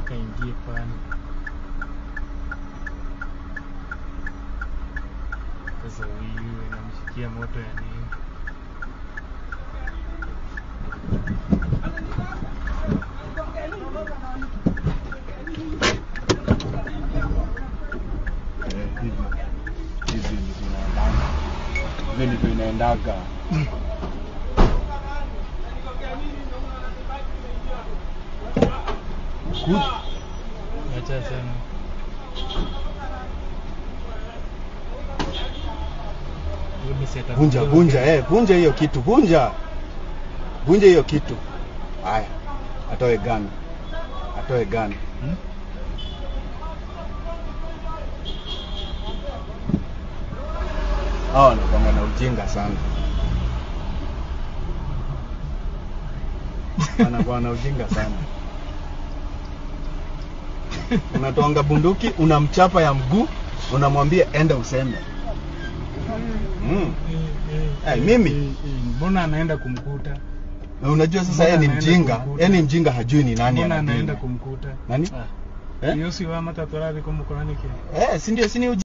kaingie pale. Sasa huyu inamshikia moto ya nini? Eh, hivyo. Hivi ndivyo inaendaga. Hivi ndivyo inaendaga. Good. Acha sana. Hebu seta Vunja, kidogo. vunja, eh, vunja hiyo kitu, vunja. Vunja hiyo kitu. Haya. Atoe gani? Atoe gani? Hmm? Hawa wanakuanga na ujinga sana. Wanakuwa na ujinga sana. Unatoanga bunduki, unamchapa ya mguu, unamwambia enda useme. Mm. Eh, mimi? Eh, eh, Mbona anaenda kumkuta? Na unajua sasa Mbona yeye ni anaenda mjinga, kumkuta? yeye ni mjinga hajui ni nani Mbona anadili. anaenda kumkuta? Nani? Ah. Eh? Hiyo si wa matatu ravi kumukoranike. Eh, si ndio si ni